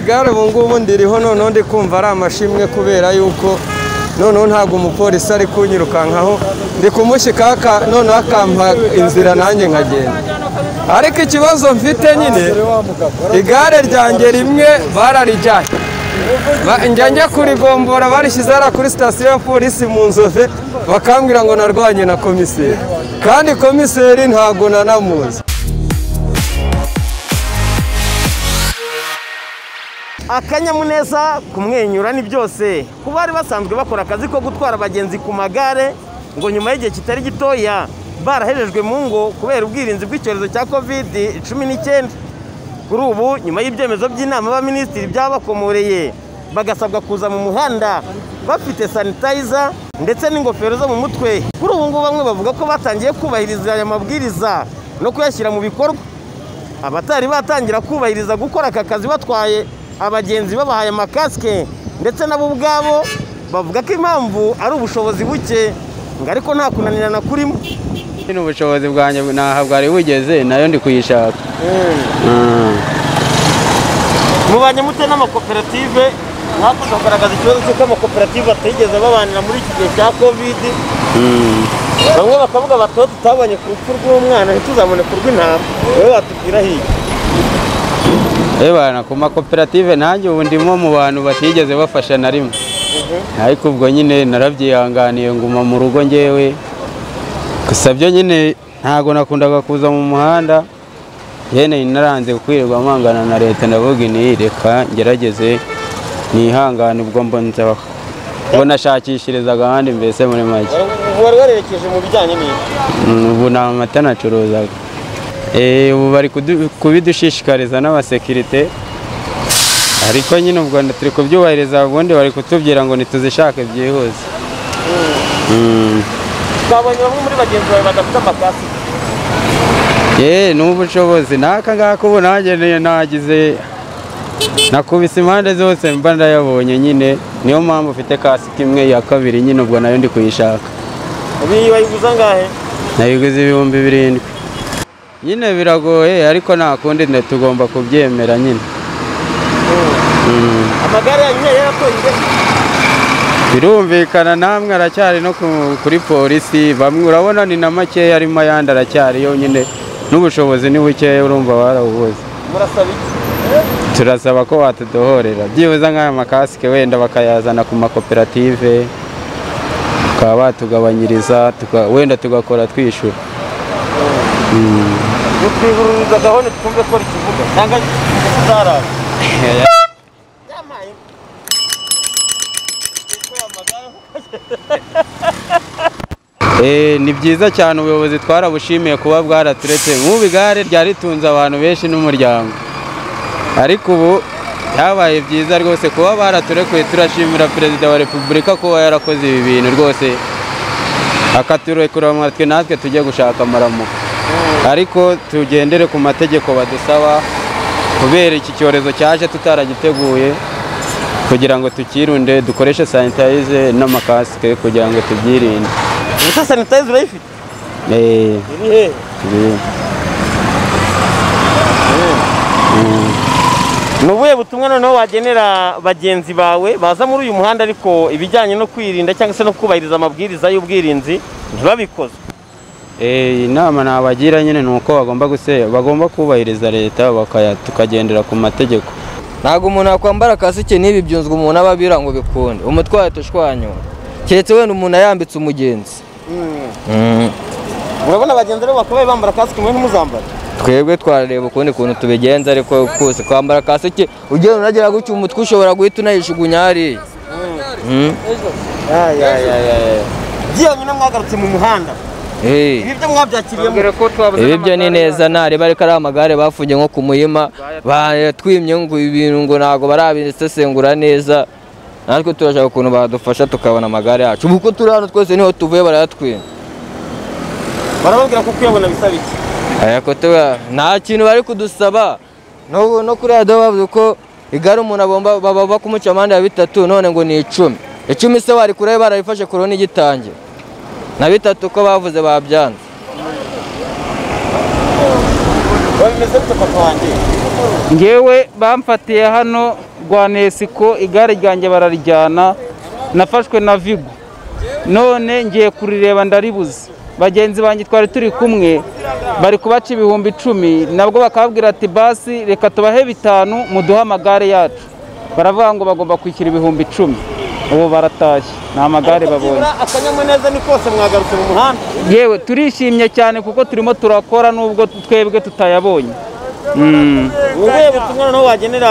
igare ubu ngubu ndiriho noneho ndi kumva ari amashimwe kubera yuko noneho ntabwo umupolisi ari kunyirukankaho ndi kumushyika noneho akampa inzira nanjye nkagenda ariko ikibazo mfite nyine igare ryanjye rimwe bararijyanye njya njya kurigombora barishyize hariya kuri sitasiyo ya polisi mu nzove bakambwira ngo narwanye na komiseri kandi komiseri ntabwo nanamuzi akanyamuneza kumwenyura ni byose ku bari basanzwe bakora akazi ko gutwara abagenzi ku magare ngo nyuma y'igihe kitari gitoya barahejejwe mu ngo kubera ubwirinzi bw'icyorezo cya kovidi cumi n'icyenda kuri ubu nyuma y'ibyemezo by'inama y'abaminisitiri byabakomoreye bagasabwa kuza mu muhanda bafite sanitayiza ndetse n'ingofero zo mu mutwe kuri ubu ngubu bamwe bavuga ko batangiye kubahiriza aya mabwiriza no kuyashyira mu bikorwa abatari batangira kubahiriza gukora aka kazi batwaye abagenzi babahaye amakasike ndetse nabo ubwabo bavuga ko impamvu ari ubushobozi buke ngo ariko nta kunanirana kurimo ni ubushobozi bwanjye ntaha bwari bugeze nayo ndi kuyishaka mubanye mute n'amakoperative mwakoze kugaragaza ikibazo cy'uko amakoperative atigeze babanira muri iki gihe cya kovidi bamwe bakavuga bati aho tutabonye ku rupfu rw'umwana ntituzabone ku rw'intama wowe watubwira hirya ebana ku makoperative nanjye ubu ndimo mu bantu batigeze bafasha na rimwe ariko ubwo nyine narabyihanganiye nguma mu rugo ngewe gusa byo nyine ntabwo nakundaga kuza mu muhanda yene naranze kwirirwa mpangana na leta ndavuga inti reka ngerageze nihangane ubwo mbona ubwo nashakishirizaga ahandi mbese muri make wari warerekeje mu bijyanye n'ibi Mm, ubu ni amata nacuruzaga Eh, ubu bari kudu- kubidushishikariza n'abasekirite ariko nyine ubwo nda- turi kubyubahiriza ubundi bari kutubwira ngo ntituzishake byihuse Mm. twabonye bamwe muri bagenzi bawe badafite amakasike ye n'ubushobozi n'aka ngaka ubu nanjye ni- nagize nakubise impande zose mba ndayabonye nyine niyo mpamvu ufite kasike imwe ya kabiri nyine ubwo nayo ndi kuyishaka ubu bayiguza angahe nayiguze ibihumbi birindwi nyine biragoye ariko nta kundi nda- tugomba kubyemera nyine Mm. amagare yanyu yari yaratoye ingese birumvikana namwe aracyari no ku- kuri polisi bamwe urabona ni na makeya arimo ayandi aracyari yonyine n'ubushobozi ni bukeya urumva barawubuze murasaba iki turasaba ko watudohorera byibuze nk'aya makasike wenda bakayazana ku makoperative bakaba batugabanyiriza tuka- wenda tugakora twishyura gutwiburiza gahunda twumve ko rikivuga cyangwa kizarara yampaye Eh, ni byiza cyane ubuyobozi twarabushimiye kuba bwaraturetse nk'ubu igare ryari ritunze abantu benshi n'umuryango ariko ubu byabaye byiza rwose kuba baraturekuye turashimira perezida wa repubulika kuba yarakoze ibi bintu rwose akaturekura amatwi natwe tujye gushaka amaramuko ariko tugendere ku mategeko badusaba kubera iki cyorezo cyaje tutaragiteguye kugira ngo tukirunde dukoreshe sanitayize n'amakasike kugira ngo tubyirinde ubuse sanitayiza urayifite Eh, iri hehe eh, ni ubuhe butumwa noneho wagenera bagenzi bawe baza muri uyu muhanda ariko ibijyanye no kwirinda cyangwa se no kubahiriza amabwiriza y'ubwirinzi ntibabikoze eh, inama nabagira nyine ni uko bagomba guse bagomba kubahiriza leta bakaya tukagendera ku mategeko ntabwo umuntu yakwambara kasike n'ibi byunzwe umuntu aba abira ngo bikunde umutwaye tushwanyura keretse wenda umuntu ayambitse umugenzi urabona bagenzi rero bakabaye bambara kasike mwe ntimuzambare twebwe twarareba ukundi kuntu tubigenza ariko kose kwambara kasike ugenda unagera gutya umutwe ushobora guhita unayijugunya hariya Mm. byiyanyu na mwagarutse mu muhanda Eh. ibi byo mwabyakiriyemo ibi byo ni neza ntareba ariko ari amagare bafungiye nko ku muhima batwimye ngo ibintu ngo ntabwo barabisesengura neza natwe turashaka ukuntu badufasha tukabona amagare yacu ubu uko turi hano twese niho tuvuye barayatwima barababwira ko kuyabona bisaba iki ariko tuba nta kintu bari kudusaba no no kuri radiyo bavuze ko igare umuntu agomba baba bakumuca amande ya bitatu none ngo ni icumi icumi se wari kure barabifashe korona igitangira na bitatu ko bavuze babyanze babimeze bite papa wanjye ngewe bamfatiye hano rwa nesiko igare ryanjye bararijyana nafashwe na vigo none ngiye kurireba ndaribuze bagenzi banjye twari turi kumwe bari kubaca ibihumbi icumi nabwo bakababwira ati basi reka tubahe bitanu muduhe amagare yacu baravuga ngo bagomba kwishyura ibihumbi icumi ubu baratashye nta magare babonye Nibura akanyamuneza ni kose mwagarutse mu muhanda yewe turishimye cyane kuko turimo turakora nubwo twebwe tutayabonye Mm. ubuhe butumwa noneho wagenera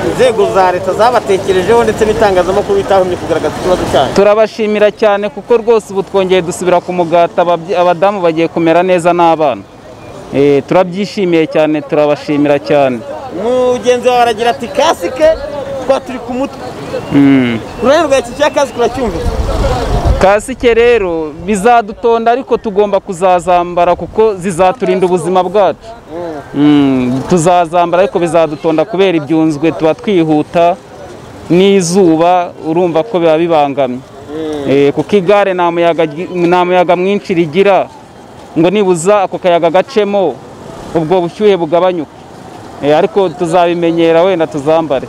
inzego za leta zabatekerejeho ndetse n'itangazamakuru bitahumye kugaragaza ikibazo cyanyu turabashimira cyane kuko rwose ubu twongeye dusubira ku mugati ababye- abadamu bagiye kumera neza n'abana Eh, turabyishimiye cyane turabashimira cyane mugenzi wawe aragira ati kasike twa turi ku mutwe Mm. uruhare rwa iki cya kasike uracyumvise kasike rero bizadutonda ariko tugomba kuzazambara kuko zizaturinda ubuzima bwacu Mm, tuzazambara ariko bizadutonda kubera ibyunzwe tuba twihuta n'izuba urumva ko biba bibangamye Eh, kuko igare nta muyaga ry- nta muyaga mwinshi rigira ngo nibuza ako kayaga gacemo ubwo bushyuhe bugabanyuke Eh, ariko tuzabimenyera wenda tuzambare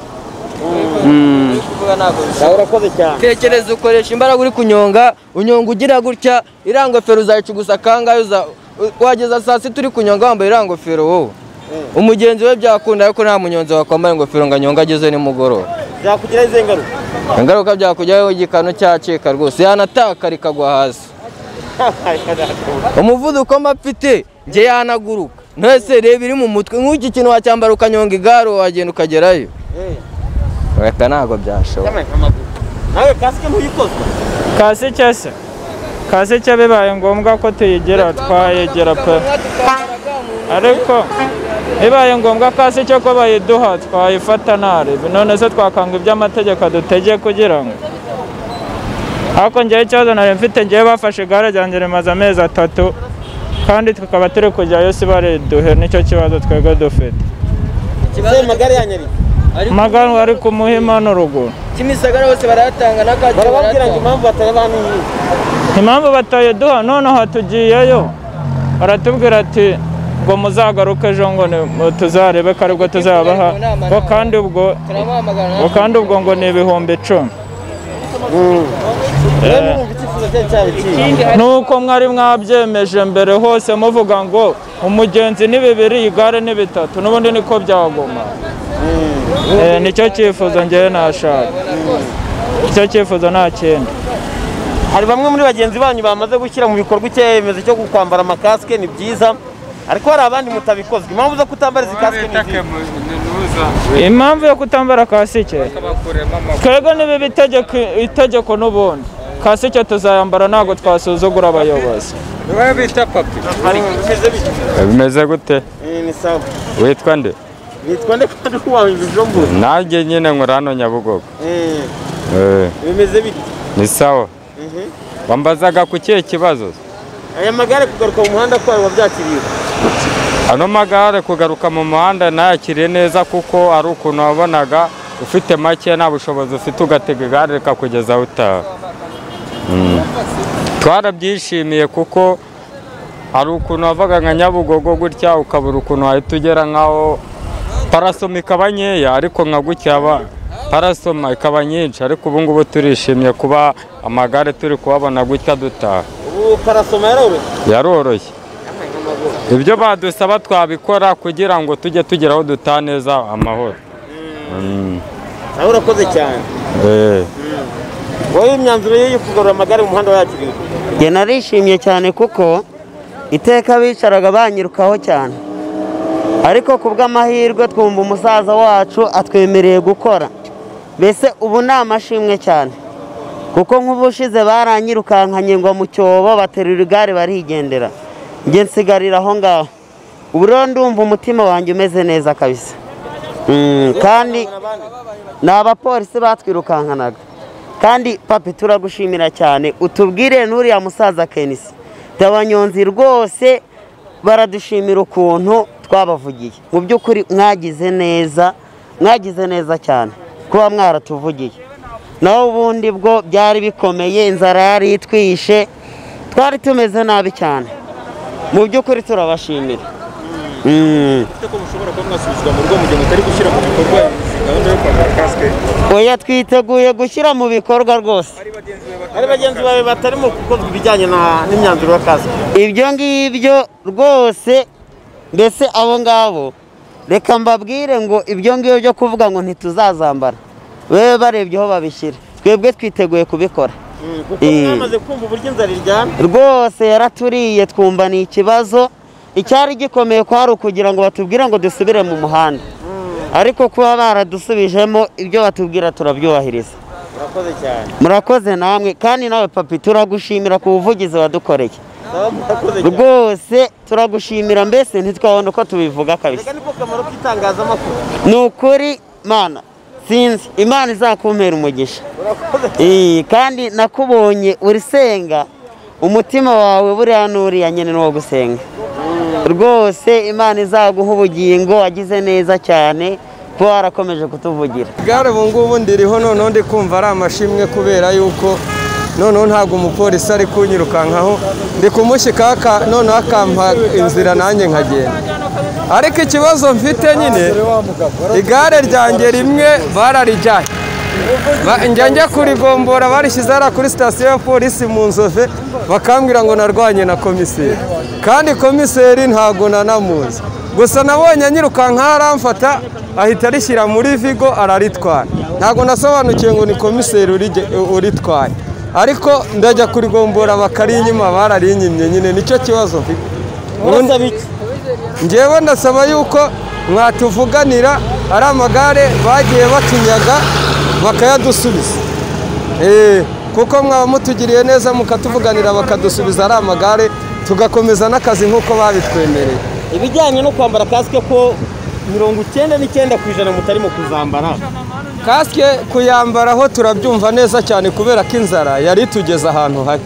Mm. Nawe urakoze cyane tekereza ukoresha imbaraga uri kunyonga unyonga ugira gutya iriya ngofero uzayicugusa kangahe uza- wageza saa sita uri kunyonga wambaye iriya ngofero wowe umugenzi we byakunda ariko nta munyonzi wakwambara ingofero ngo anyonge ageze nimugoroba byakugiraho izihe ngaruka ingaruka byakujyaho igikanu cyacika rwose yanataka rikagwa hasi umuvuduko mba mfite njye yanaguruka ntese reba iri mu mutwe nk'iki kintu wacyambara ukanyonga igare wagenda ukagerayo reka ntabwo byashoboka nawe kasike ntuyikozwe kasike se kasike bibaye ngombwa ko tuyigera twayegera pe ariko bibaye ngombwa kasike ko bayiduha twayifata ntarebe none se twakanga ibyo amategeko adutege kugira ngo ariko njyewe ikibazo nari mfite njyewe bafashe igare ryanjye rimaze amezi atatu kandi tukaba turi kujyayo si bariduhe nicyo kibazo twebwe dufite ikibazo magare yanyari magana ari ku muhima n'uruguru kimisagara bose barayatanga n'akacyo barababwira barayatanga ngo impamvu batayaba hano ni iyi impamvu batayiduha noneho tugiyeyo baratubwira ati ngo muzagaruke ejo ngo ni- tuzarebe ko aribwo tuzabaha ngo kandi ubwo turabahamagara ngo kandi ubwo ngo ni ibihumbi icumi rero urumva icyifuzo cyayo cyaba ikihe nuko mwari mwabyemeje mbere hose muvuga ngo umugenzi ni bibiri igare ni bitatu n'ubundi niko byaguma Eh, nicyo cyifuzo ngewe nashaka icyo cyifuzo nta kindi hari bamwe muri bagenzi banyu bamaze gushyira mu bikorwa icyemezo cyo kwambara amakasike ni byiza ariko hari abandi mutabikozwa impamvu zo kutambara izi kasike ni izihe impamvu yo kutambara kasike twebwe niba itegeko itegeko n'ubundi kasike tuzayambara ntabwo twasuzugura abayobozi hari bimeze bityo bimeze gute Eh, ni sawa witwa nde nitwa nde kandi kubaha ibijombura nanjye nyine nkora hano nyabugogo Eh, Eh, bimeze bityo ni sawa Mhm. wambazaga ku kihe kibazo aya magare kugaruka mu muhanda kwayo wabyakiriye ano magare kugaruka mu muhanda nayakiriye neza kuko ari ukuntu wabonaga ufite make nta bushobozi ufite ugatega igare rikakugeza aho utaha Mm. twarabyishimiye kuko hari ukuntu wavaga nka nyabugogo gutya ukabura ukuntu wahita ugera nk'aho parasoma ikaba nkeya ariko nka gutya haba- parasoma ikaba nyinshi ariko ubu ngubu turishimye kuba amagare turi kubabona gutya dutaha ubu parasoma yaroroshye yaroroshye ibyo badusaba twabikora kugira ngo tujye tugera aho dutaha neza amahoro Mm. nawe urakoze cyane Eh. wowe imyanzuro ye yo kugarura amagare mu muhanda wayakiriye njye narishimye cyane kuko iteka bicaraga banyirukaho cyane ariko ku bw'amahirwe twumva umusaza wacu atwemereye gukora mbese ubu ni amashimwe cyane kuko nk'ubushize baranyirukankanye ngo mu cyobo baterura igare barigendera njye nsigarira aho ngaho ubu rero ndumva umutima wanjye umeze neza kabisa Mm, kandi ni abapolisi batwirukankanaga kandi papi turagushimira cyane utubwire n'uriya musaza kenisi abanyonzi rwose baradushimira ukuntu twabavugiye mu by'ukuri mwagize neza mwagize neza cyane kuba mwaratuvugiye naho ubundi bwo byari bikomeye inzara yari itwishe twari tumeze nabi cyane mu by'ukuri turabashimira ko mushobora kuba mwasubizwa mu rugo mu gihe mutari gushyira mu bikorwa iyi gahunda yo kwambara kasike oya twiteguye gushyira mu bikorwa rwose hari bagenzi bawe batarimo gukozwa ibijyanye na- n'imyanzuro ya kasike ibyo ngibyo rwose mbese abo ngabo reka mbabwire ngo ibyo ngibyo byo kuvuga ngo ntituzazambara bebe barebye aho babishyira twebwe twiteguye kubikora kuko Eh. mwamaze kumva uburyo inzara iryana rwose yaraturiye twumva ni ikibazo icyari gikomeye kwari ukugira ngo batubwire ngo dusubire mu muhanda ariko kuba baradusubijemo ibyo batubwira turabyubahiriza murakoze cyane murakoze namwe kandi nawe papi turagushimira ku buvugizi wadukoreye Sawa, murakoze cyane rwose turagushimira mbese ntitwabona uko tubivuga kabisa reka niko kamaro k'itangazamakuru ni ukuri mana sinzi imana izakumpera umugisha murakoze Iyi, kandi nakubonye urisenga umutima wawe buriya n'uriya nyine ni uwo gusenga rwose imana izaguha ubugingo wagize neza cyane kuba warakomeje kutuvugira igare ubu ngubu ndiriho noneho ndi kumva ari amashimwe kubera yuko noneho ntabwo umupolisi ari kunyirukankaho ndi kumushyikaka noneho akampa inzira nanjye nkagenda ariko ikibazo mfite nyine igare ryanjye rimwe bararijyanye Ba- njya njya kurigombora barishyize hariya kuri sitasiyo ya polisi mu nzove bakambwira ngo narwanye na komiseri kandi komiseri ntabwo nanamuzi gusa nabonye anyirukanka aramfata ahita arishyira muri vigo araritwara ntabwo nasobanukiwe ngo ni komiseri urige- uritwaye ariko ndajya kurigombora bakarinyima bararinyimye nyine nicyo kibazo mfite Ubundi- ngewe ndasaba yuko mwatuvuganira ari amagare bagiye batunyaga bakayadusubiza Eh, kuko mwaba mutugiriye neza mukatuvuganira bakadusubiza ari amagare tugakomeza n'akazi nk'uko babitwemereye ibijyanye no kwambara kasike ko mirongo icyenda n'icyenda ku ijana mutarimo kuzambara kasike kuyambaraho turabyumva neza cyane kubera ko inzara yari itugeze ahantu habi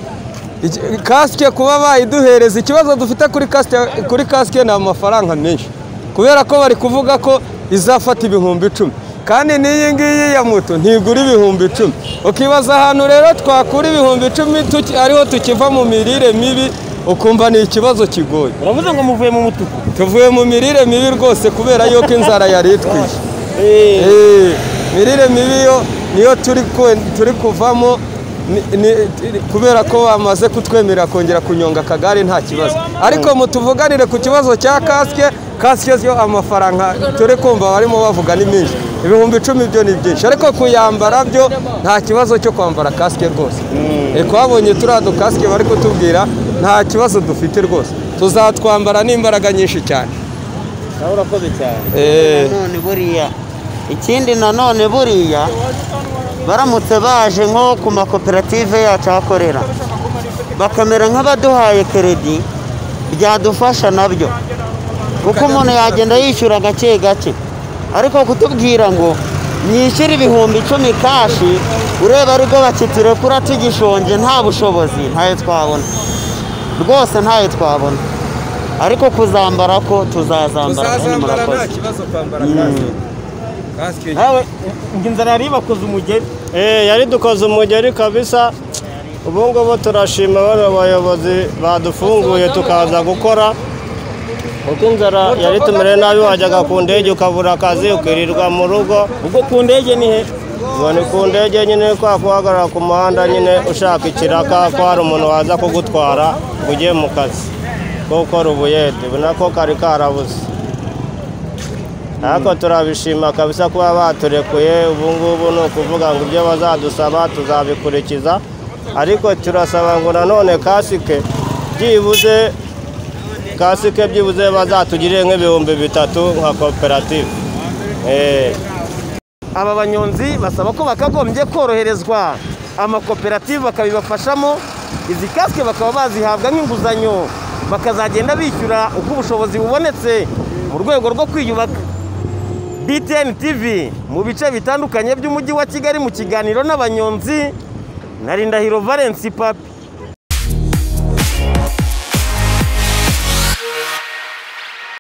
Iki- kasike kuba bayiduhereza ikibazo dufite kuri kasike, kuri kasike ni amafaranga menshi kubera ko bari kuvuga ko izafata ibihumbi icumi kandi n'iyi ngiyi ya moto ntigura ibihumbi icumi ukibaza ahantu rero twakura ibihumbi icumi tuki- ariho tukiva mu mirire mibi ukumva ni ikibazo kigoye uravuze ngo muvuye mu mutuku tuvuye mu mirire mibi rwose kubera yuko inzara yari itwishe Eh, Eh, mirire mibi yo niyo turi ku- turi kuvamo ni- ni- ti- kubera ko bamaze kutwemerera kongera kunyonga akagare nta kibazo ariko mutuvuganire ku kibazo cya kasike kasike yo amafaranga turi kumva barimo bavuga ni menshi ibihumbi icumi byo ni byinshi ariko kuyambara byo nta kibazo cyo kwambara kasike rwose Eh, twabonye turiya dukasike bari kutubwira nta kibazo dufite rwose tuzatwambara n'imbaraga nyinshi cyane nawe urakoze cyane Eh, nanone buriya ikindi nanone buriya baramutse baje nko ku makoperative yacu ahakorera bakamera nk'abaduhaye keredi byadufasha nabyo kuko umuntu yagenda yishyura gake gake ariko kutubwira ngo nyishyure ibihumbi icumi kashi ureba aribwo bakiturekura tugishonje nta bushobozi ntayo twabona rwose ntayo twabona ariko kuzambara ko tuzazambara kandi tuzazambara nta murakoze kibazo kwambara kasike kasike nawe ngo inzara yari ibakoze umugeri Eh, yari dukoze umugeri kabisa ubu ngubu turashima bano bayobozi badufunguye tukaza gukora kuko inzara yari tumere nabi wajyaga ku ndege ukabura akazi ukirirwa mu rugo ubwo ku ndege ni he ngo ni ku ndege nyine kwa kuhagarara ku muhanda nyine ushaka ikiraka ko hari umuntu waza kugutwara ngo ujye mu kazi ko gukora ubuyede ubona ko kari karabuze ariko turabishima kabisa kuba baturekuye ubu ngubu ni ukuvuga ngo ibyo bazadusaba tuzabikurikiza ariko turasaba ngo nanone kasike byibuze kasike byibuze bazatugirire nk'ibihumbi bitatu nka koperative Eh. aba banyonzi basaba ko bakagombye koroherezwa amakoperative bakabibafashamo izi kasike bakaba bazihabwa nk'inguzanyo bakazagenda bishyura uko ubushobozi bubonetse mu rwego rwo kwiyubaka btn tv mu bice bitandukanye by'umujyi wa kigali mu kiganiro n'abanyonzi na rindahiro valence papi